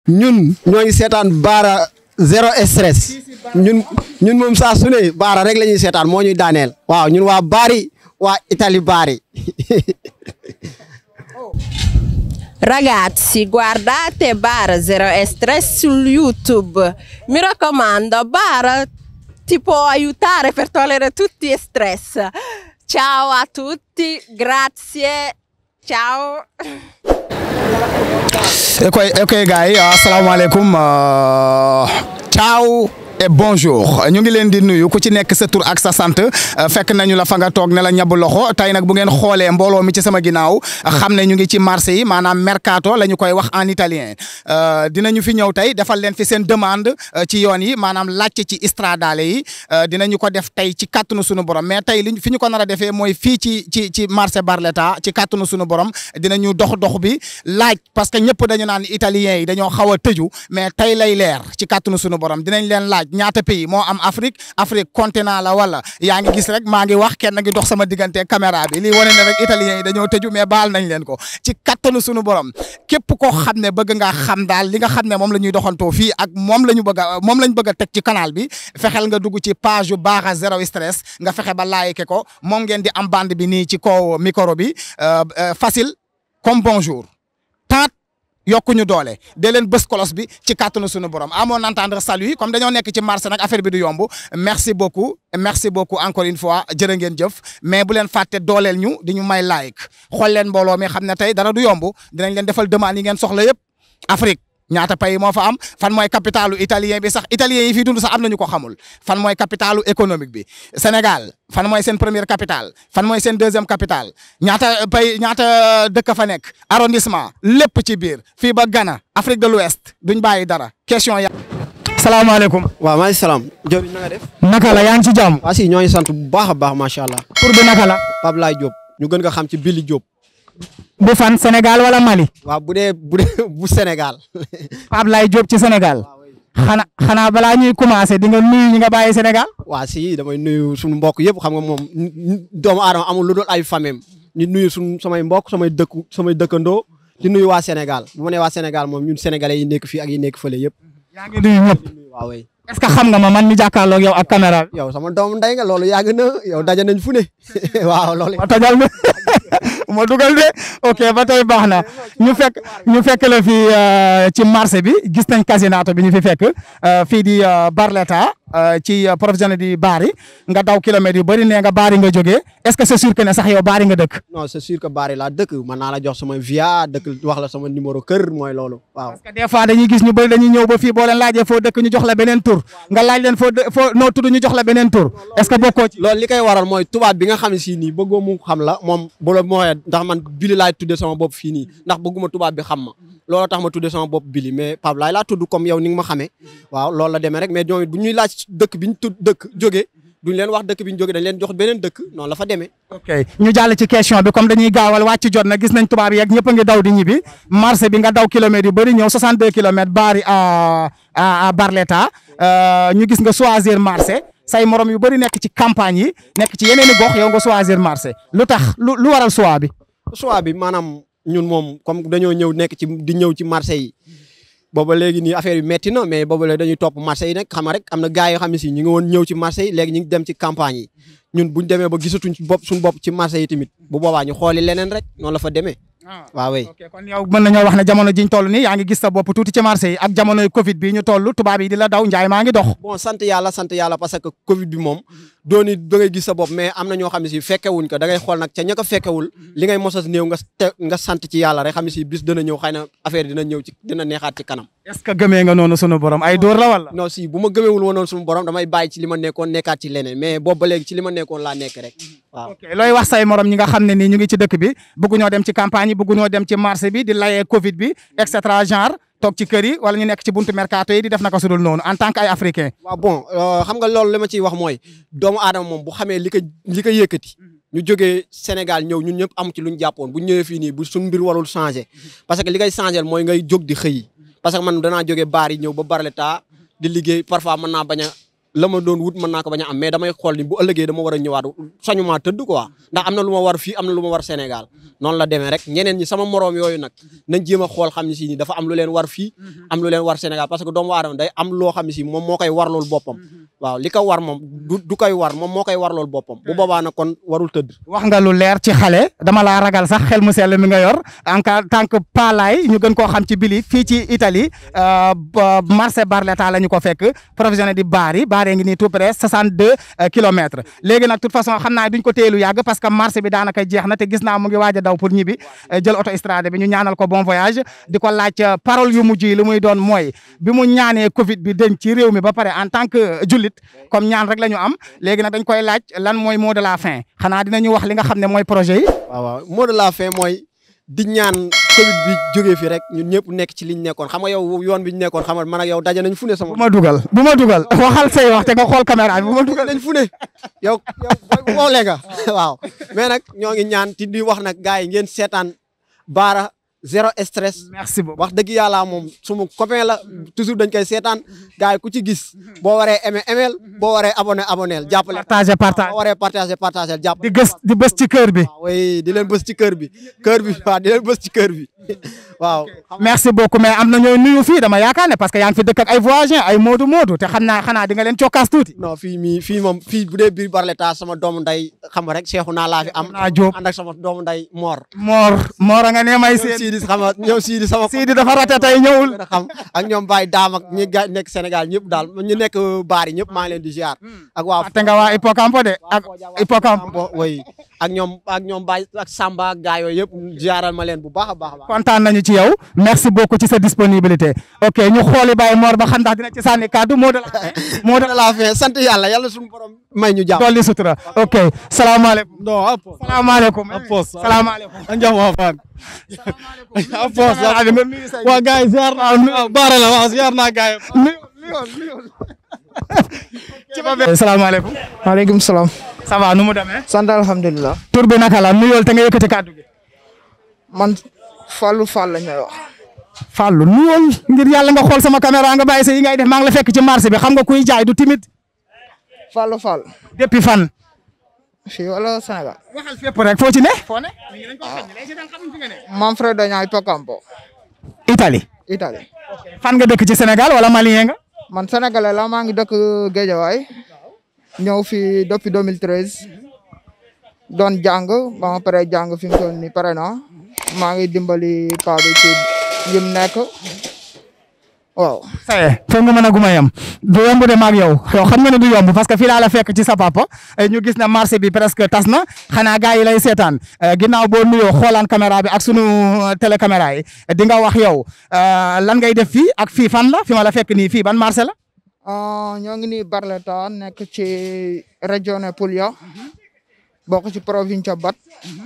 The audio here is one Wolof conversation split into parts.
ñun ñoo ngi seetaan baara zéro stress ñun ñun moom saa su ne baara rek la ñuy seetaan moo ñuy daaneel waaw ñun waa baari waa Italie baari Ragazzi, guardate Bar Zero Stress su YouTube. Mi raccomando, Bar ti può aiutare per togliere tutti gli stress. Ciao a tutti, grazie. Ciao. ok ok gars yi asalaamaaleykum ciao et bonjour ñu ngi leen di nuyu ku ci nekk sa tur ak sa sant fekk nañu la fa nga toog ne la ñabu loxo tey nag bu ngeen xoolee mbooloo mi ci sama ginnaaw xam ne ñu ngi ci marché yi maanaam mercato la ñu koy wax en italien dinañu fi ñëw tey defal leen fi seen demande ci yoon yi maanaam laajte ci stradale yi dinañu ko def tey ci kàttanu sunu borom mais tey liñ fi ñu ko nar a defee mooy fii ci ci ci marché Barletta ci kàttanu sunu borom dinañu dox dox bi laaj parce que ñëpp dañu naan italien yi dañoo xaw a tëju mais tey lay leer ci kàttanu sunu borom dinañ leen laaj ñaata pays moo am Afrique Afrique continent la wala yaa ngi gis rek maa ngi wax kenn ngi dox sama diggante caméra bi lii wane ne rek italien yi dañoo tëju mais baal nañ leen ko ci kattanu sunu borom képp koo xam ne bëgg nga xam daal li nga xam ne moom la ñuy doxantoo fii ak moom la ñu bëgg a moom la ñu bëgg a teg ci canal bi fexeel nga dugg ci page yu Bara Zero Stress nga fexe ba like ko moom ngeen di am bande bi nii ci kaw micro bi facile comme bonjour tant yokkuñu doole de leen bës kolos bi ci kàttanu suñu borom à mon entendre salut comme dañoo nekk ci marché nag affaire bi du yomb merci beaucoup merci beaucoup encore une fois jërë ngeen jëf mais bu leen fàtte dooleel ñu di ñu may like xool leen mbooloo mi xam ne tey dara du yomb dinañ leen defal demande yi ngeen soxla yëpp Afrique ñaata pays moo fa am fan mooy capitalu italien bi sax italien yi fii dund sax am nañu ko xamul fan mooy capitalu économique bi Sénégal fan mooy seen première capitale fan mooy seen deuxième capitale ñaata pays ñaata dëkk fa nekk arrondissement lépp ci biir fii ba Ghana Afrique de l'Ouest duñ bàyyi dara question ya salaamaaleykum. waaw maa ngi salaam jëwriñ na nga def naka la yaa ngi ci jàmm. waa si ñoo ngi sant bu baax a baax macha allah tur bi naka la. Pape Laye Diop ñu gën nga xam ci Billy Diop bu fan Sénégal wala Mali. waaw bu dee bu dee bu Sénégal Pape Laye Diop ci Sénégal. xanaa xanaa balaa ñuy commencé di nga nuyu ñi nga bàyyi Sénégal. waa si damay nuyu suñu mbokk yëpp xam nga moom doomu aadama amul lu dul ay famem ñu nuyu suñu samay mbokk samay dëkku samay dëkkandoo di nuyu waa Sénégal bu ma nee waa Sénégal moom ñun sénégalais yi nekk fii ak yi nekk fële yëpp yaa ngi nuyu ñëpp. waaw way est-ce que xam nga ma man mi jàkkaarloog yow ak caméra bi. yow sama doomu ndey nga loolu yàgg na yow daje nañ fu ne waaw loolu ma tojal ne ma dugal de ok ba tey baax na ñu fekk ñu fekk la fii ci marché bi gis nañ casinato bi ñu fi fekk fii di Barletta ci professionnel di Bari nga daw kilomètres yu bëri nee nga Bari nga jógee est-ce que c'est sûr que ne sax yow Bari nga dëkk. non c'est sûr que Bari laa dëkk mën naa la jox sama via dëkk wax la sama numéro kër mooy loolu waaw parce que des fois dañuy gis ñu bëri dañuy ñëw ba fii boo leen laajee foo dëkk ñu jox la beneen tur nga laaj leen foo dë foo noo tudd ñu jox la beneen tur est-ce que bokkoo ci. loolu li koy waral mooy tubaab bi nga xam ne si nii bëggoo mu xam la moom bu la mooyee ndax man Billy laay tudde sama bopp fii nii ndax bëgguma tubaab bi xam ma looloo tax ma tudde sama bopp Billy mais Pape laay laa tudd comme yow ni nga ma xamee waaw loolu la demee rek mais ñoom it bu ñuy laaj dëkk bi ñu tudd dëkk jógee duñ leen wax dëkk bi ñu jógee dañ leen jox beneen dëkk noonu la fa demee ok ñu jàll ci question bi comme dañuy gaawal wàcc jot na gis nañ tubaab yeeg ñëpp a ngi daw di ñibbi marché bi nga daw kilomètres yu bëri ñëw 62 kilomètres Bari à à Barletta ñu gis nga choisir marché say morom yu bëri nekk ci campagne yi nekk ci yeneen i gox yow nga choisir marché lu tax lu lu waral choix bi. choix bi maanaam ñun moom comme dañoo ñëw nekk ci di ñëw ci marché yi booba léegi nii affaire yi metti na mais booba léegi dañuy topp marché yi nag xam nga rek am na gars yoo xam ne si ñu ngi woon ñëw ci marché yi léegi ñu ngi dem ci campagne yi ñun buñ demee ba gisatuñ ci bopp suñu bopp ci marché yi tamit bu boobaa ñu xooli leneen rek noonu la fa demee waaw wey ok kon yow mën nañoo wax ne jamono jiñ toll nii yaa ngi gis sa bopp tuuti ci marché yi ak jamonoy Covid bi ñu toll tubaab yi di la daw njaay maa ngi dox. bon sant yàlla sant yàlla parce que Covid bi moom dooni da ngay gis sa bopp mais am na ñoo xam ne si fekkewuñ ko da ngay xool nag ca ña ko fekkewul li ngay mosas néew nga te nga sant ci yàlla rek xam ne si bis dina ñëw xëy na affaire dina ñëw ci dina neexaat ci kanam est-ce que gëmee nga noonu sunu borom ay dóor la wala. non si bu ma gëmewul woon suñu borom damay bàyyi ci li ma nekkoon nekkaat ci leneen mais boobu ba léegi ci li ma nekkoon laa nekk rek waaw ok looy wax say morom ñi nga xam ne nii ñu ngi ci dëkk bi bëgguñoo dem ci campagne yi bëgguñoo dem ci marché bi di layee Covid bi et cetera genre toog ci kër yi wala ñu nekk ci buntu mercato yi di def naka sudul noonu en tant que ay africain. waaw bon xam nga loolu li ma ciy wax mooy doomu aadama moom bu xamee li ko li ko yëkkati ñu jógee Sénégal ñëw ñun ñëpp am ci lu ñu jàppoon bu ñëwee fii nii bu suñ mbir warul changé parce que li koy changé mooy ngay jóg di xëy parce que man danaa jógee baar yi ñëw ba Barletta di liggéey parfois mën naa bañ a la ma doon wut mën naa ko bañ a am mais damay xool ni bu ëllëgee dama war a ñëwaat sañuma tëdd quoi ndax am na lu ma war fii am na lu ma war Sénégal noonu la demee rek ñeneen ñi sama moroom yooyu nag nañ jéem a xool xam ne si ni dafa am lu leen war fii am lu leen war Sénégal parce que doomu aadama day am loo xam ne si moom moo koy war loolu boppam waaw li ko war moom du du koy war moom moo koy war loolu boppam bu boobaa nag kon warul tëdd wax nga lu leer ci xale dama laa ragal sax xel mu sell mi nga yor en tant que palaay ñu gën koo xam ci bili fii ci Italie marché Barletta la ñu ko fekk professionnel di Bari Bari ngi nii tout près 62 kilomètres léegi nag toute façon xam naa duñ ko teelu yàgg parce que marché bi daanaka jeex na te gis naa mu ngi waaj a daw pour ñibbi jël auto estrade bi ñu ñaanal ko bon voyage di ko laaj parole yu mujj yi li muy doon mooy bi mu ñaanee Covid bi denc ci réew mi ba pare en tant que jullit comme ñaan rek la ñu am léegi nag dañ koy laaj lan mooy mot de la fin xanaa dinañu wax li nga xam ne mooy projet yi. waaw waaw mot de la fin mooy di ñaan Covid bi jógee fi rek ñun ñëpp nekk ci liñ nekkoon xam nga yow yoon bi ñu nekkoon xam nga man ak yow daje nañ fu ne sama. bu ma dugal bu ma dugal waxal say wax te nga xool caméra bi bu ma dugal. dañ fu ne yow yow woole nga waaw mais nag ñoo ngi ñaan ti di wax nag gars yi ngeen seetaan baara zéro stress. merci beaucoup wax dëgg yàlla moom suma copain la toujours dañ koy seetaan gars yi ku ci gis boo waree aimé aimé boo waree abonné abonné jàppale. partagé partagé boo waree partagé partagé jàpp. di gës di bës ci kër bi. waaw oui di leen bës ci kër bi kër bi waaw di leen bës ci kër bi waaw. merci beaucoup mais am na ñooy nuyu fii dama yaakaar ne parce que yaa ngi fi dëkk ak ay voisins ay moodu moodu te xam naa xanaa di nga leen cokkaas tuuti. non fii mii fii moom fii bu dee biir Barletta sama doomu nday xam nga rek Cheikhou naa laa fi am. naa Diop ànd ak sama doomu nday Mor. Mor Mor a nga ne may seen. Sidi xam nga ñoom Sidi sama. Sidi dafa rate tey ñëwul. xam ak ñoom Baye Daam ak ñi ga nekk Sénégal ñëpp daal ñu nekk baar yi ñëpp maa ngi leen di ziar. ak waa te nga waa Hippocampo de ak Hippocampo. oui ak ñoom ak ñoom Baye ak Samba ak gaa yooyu yëpp ziaral ma leen bu baax a baax a baax. kontaan nañu ci yow merci beaucoup ci sa disponibilité ok ñu xooli Baye Mor ba xam ndax dina ci sànni kàddu moo de la fin moo de la fin sant yàlla yàlla suñu borom may ñu jàmm. dolli sutura ok salaamaaleykum. non apo salaamaaleykum. apos salaamaaleykum. a njam wa fan apos waa waa gars yi ziar naa baara la waaw ziar naa gars yi salaamaaleykum. maaleykum salaam. ça va nu mu demee. sant alhamdulilah. tur bi naka la nuyool te nga yëkkati kàddu gi. man Fallou Fall la ñuy wax. Fallou nuyool ngir yàlla nga xool sama caméra nga bàyyi sa yi ngay def maa ngi la fekk ci marché bi xam nga kuy jaay du timide. Fallou Fall. depuis fan. fii wala Sénégal. waxal fépp rek foo ci ne. foo ne. Manfredo Niang Hippocampo. Italie. Italie. fan nga dëkk ci Sénégal wala malien nga. man sénégalais la maa ngi dëkk Guédiawaye. ñëw fii depuis 2013. doon jàng ba ma pare jàng fi mu toll nii pare na maa ngi dimbali paa bi ci yim nekk waaw. saye foog nga mën a guma yem du yomb de maag yow yow xam nga ne du yomb parce que fii laa la fekk ci sa papa ñu gis na marché bi presque tas na xanaa gars yi lay seetaan ginnaaw boo nuyoo xoolaan caméra bi ak sunu télécaméra yi di nga wax yow lan ngay def fii ak fii fan la fi ma la fekk nii fii ban marché la. ñoo ngi nii Barletta nekk ci régione Puglia bokk ci province Bat.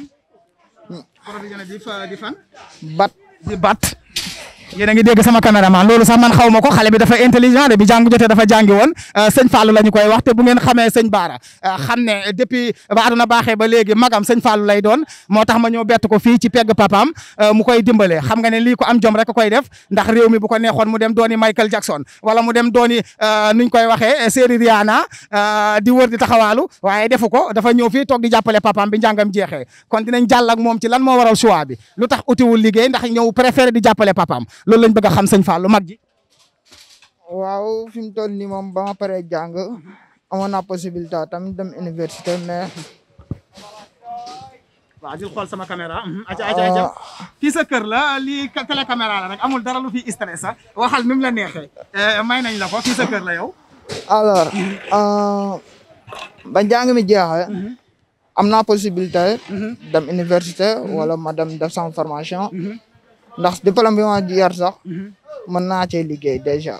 province di fa di fan. Bat. di Bat. yéen a ngi dégg sama caméraman loolu sax man xaw ma ko xale bi dafa intelligent de bi jàng jotee dafa jàngi woon sëñ Fallou la ñu koy wax te bu ngeen xamee sëñ Baara xam ne depuis ba aduna baaxee ba léegi magam sëñ Fallou lay doon moo tax ma ñëw bett ko fii ci pegg papaam mu koy dimbale xam nga ne lii ko am jom rek koy def ndax réew mi bu ko neexoon mu dem dooni Michael Jackson wala mu dem dooni nuñ koy waxee série Rihanna di wër di taxawaalu waaye defu ko dafa ñëw fii toog di jàppale papaam bi njàngam jeexee kon dinañ jàll ak moom ci lan moo waral choix bi lu tax utiwul liggéey ndax ñëw préféré di jàppale papaam loolu lañ bëgg a xam sëñ Fallou mag ji. waaw fi mu toll nii moom ba ma paree jàng amoon naa possibilité tamit dem université mais. waaw di xool sama caméra. aca aca aca fii sa kër la lii télé caméra la rek amul dara lu fi stress sax waxal ni mu la neexee. may nañ la ko fii sa kër la yow. alors ba njàng mi jeexee. am naa possibilité. dem université wala ma dem def sama formation. ndax diplôme bi ma yor sax mën naa cee liggéey déjà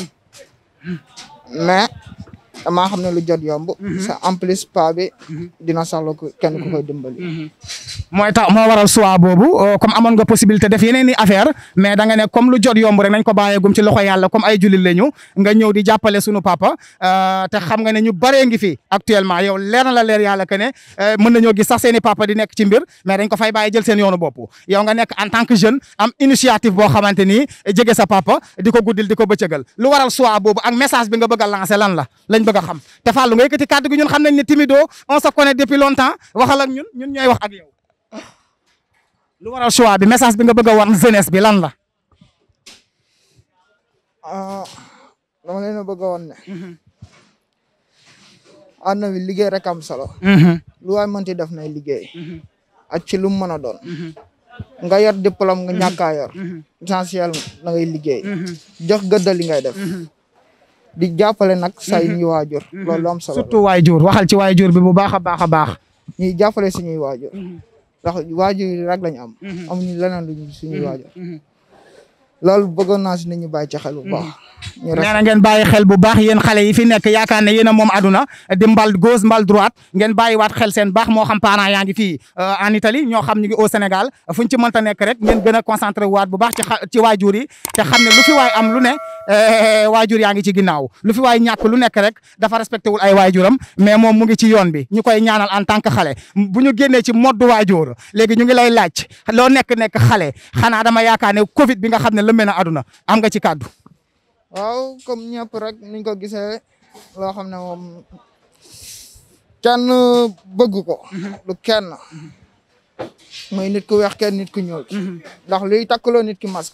mais damaa xam ne lu jot yomb. c'est en plus pa bi dina soxla kenn ku koy dimbali. mooy tax moo waral choix boobu euh, comme amoon nga possibilité def yeneen i affaire mais da nga ne comme lu jot yomb rek nañ ko bàyyeegum ci loxo yàlla comme ay jullit lañu nga ñëw di jàppale sunu papa euh, te xam nga ne ñu baree ngi fi actuellement yow leer na la leer yàlla que ne euh, mën nañoo gis sax seen i papa di nekk ci mbir mais dañ ko fay bàyyi jël seen yoonu bopp yow nga nekk en tant que jeune am initiative boo xamante ni jege sa papa di ko guddil di ko bëccëgal lu waral choix boobu ak message bi nga bëgg a lancer lan la lañ bëgg a xam te Fallou nga yëkkati kàddu gi ñun xam nañ ne Timido on se connaît depuis longtemps waxal ak ñun ñun ñooy wax ak yow lu waral choix bi message bi nga bëgg a wan jeunesse bi lan la. ah dama leen a bëgg a woon ne àdduna bi liggéey rek am solo lu waay mënti def nay liggéey ak ci lu mu mën a doon nga yor diplôme nga ñàkkaa yor essentiel na ngay liggéey jox gëddal li ngay def di jàppale nag say ñuy waajur loolu lu am solo la surtout waajur waxal ci waajur bi bu baax a baax a baax. ñuy jàppale suñuy waajur ndax waajur yi rek lañu am amuñu leneen luñu suñuy waajur loolu bëggoon naa si nit ñu bàyyi ci xel bu baax ñu nee na ngeen bàyyi xel bu baax yéen xale yi fi nekk yaakaar ne yéen a moom aduna di mbal gauche mbal droite ngeen bàyyiwaat xel seen baax moo xam parents yaa ngi fii en Italie ñoo xam ñu ngi au Sénégal fu ñu ci mënta nekk rek ngeen gën a concentré waat bu baax ci xa ci waajur yi te xam ne lu fi waay am lu ne waajur yaa ngi ci ginnaaw lu fi waay ñàkk lu nekk rek dafa respecté wul ay waajuram mais moom mu ngi ci yoon bi ñu koy ñaanal en tant que xale bu ñu génnee ci mode waajur léegi ñu ngi lay laaj loo nekk nekk xale xanaa dama yaakaar ne Covid bi nga xam ne lëmbee na aduna am nga ci kàddu waaw comme ñëpp rek niñ ko gisee loo xam ne moom kenn bëgg ko lu kenn muy nit ku weex kenn nit ku ñuul ndax luy takkaloo nit ki masque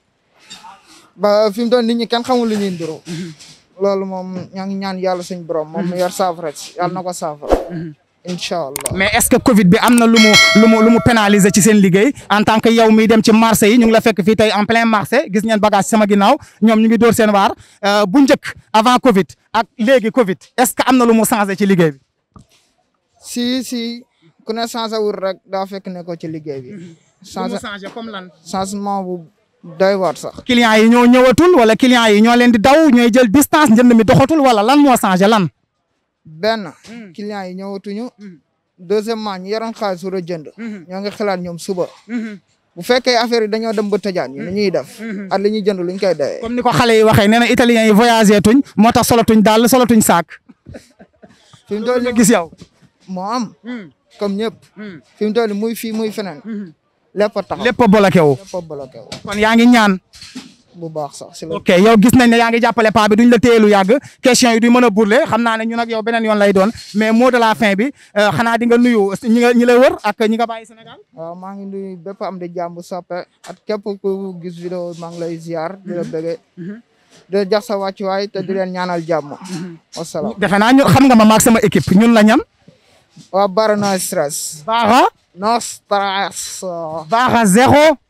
ba fi mu doon nit ñi kenn xamul lu ñuy nduroo loolu moom ñoo ngi ñaan yàlla suñ borom moom mu yor saafara si yàlla na ko saafara incha allah mais est-ce que Covid bi am na lu mu lu mu lu mu pénaliser ci seen liggéey en tant que yow miy dem ci marché yi ñu ngi la fekk fii tey en plein marché gis ngeen bagage sama ginnaaw ñoom ñu ngi dóor seen waar bu njëkk avant Covid ak léegi Covid est-ce que am na lu mu changé ci liggéey bi. si si ku ne changé wul rek daa fekk ne ko ci liggéey bi. changé changé comme lan. changement bu doy waar sax. clients yi ñoo ñëwatul wala clients yi ñoo leen di daw ñooy jël distance njënd mi doxatul wala lan moo changé lan. benn clients yi ñëwatuñu deuxièmement ñi yoroon xaalis war a jënd ñoo ngi xalaat ñoom suba bu fekkee affaire yi dañoo dem ba tëjaan ñu ni ñuy def at li ñuy jënd luñ koy dawee comme ni ko xale yi waxee nee na italiens yi voyagé tuñ moo tax solatuñ daal solatuñ saak fi mu toll nga nii gis yow moo am comme ñëpp fi mu toll nii muy fii muy feneen lépp a taxaw lépp a bloqué wu lépp a bloqué wu kon yaa ngi ñaan bu baax sax si la ok yow gis nañ ne yaa ngi jàppale paa bi duñ la téye lu yàgg question yi duñ mën a burle xam naa ne ñun ak yow beneen yoon lay doon mais mot de la fin bi xanaa di nga nuyu ñi nga ñi la wër ak ñi nga bàyyi Sénégal waaw maa ngi nuyu bépp am di jàmm soppe ak képp ku gis vidéo maa ngi lay ziar di la bëgge di la jox sa wàccuwaay te di leen ñaanal jàmm wasalaam defe naa ñu xam nga ma maag sama équipe ñun la ñan waa bara no stress baaxa no stress baaxa zéro